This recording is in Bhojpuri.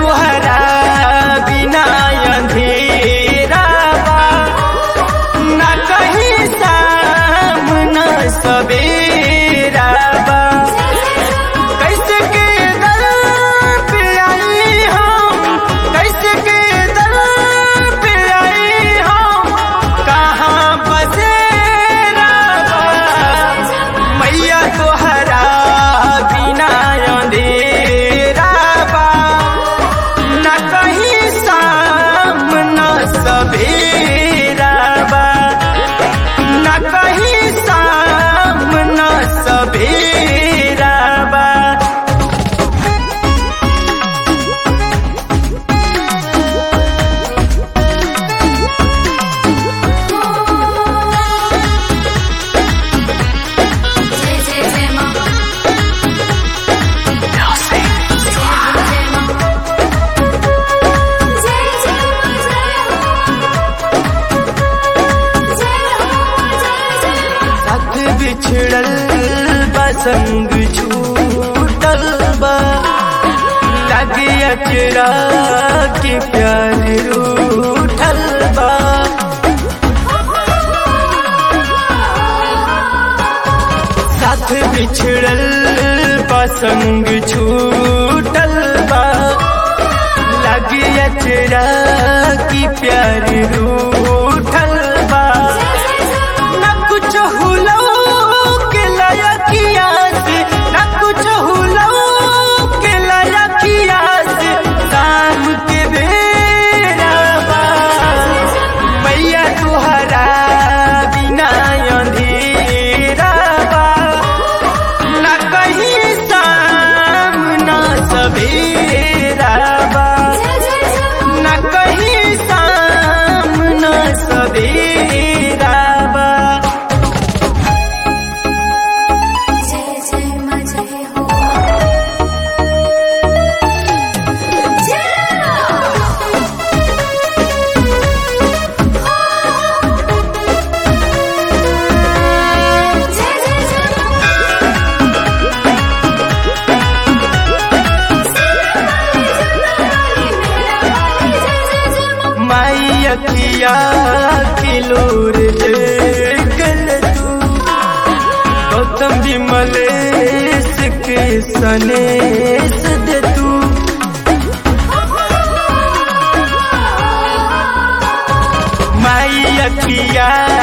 तुहरा बिना अंधेरा बा न कहीं शाम न सवेरा बा कैसे के दर पे आई हम कैसे के दर पे आई हम कहाँ बसेरा बा मैया तोहरा बिना अंधेरा बा न कहीं शाम न सवेरा बा न कहीं शाम न सवेरा बा जय जय जय मां जय जय मां जय जय मां जय हो जय हो जय जय मां साथ बिछड़ल बसंग छूटल बा लगे अचरा के प्यार रूठल बा साथ बिछड़ल बसंग छूटल बा लगे अचरा की प्यार रूठल बा न कुछ हुलो के लयकिया से न कुछ हुलो के लयकिया से शाम के बेरा बा मैया तुहरा बिना अंधेरा बा न कहीं शाम न सवेरा बा न कहीं शाम न सवेरा बा जय जय मां जय हो जय जय जय मां माई अखिया किलोर देखल तू गौतम विमलेश के सनेस दे तू माई अखिया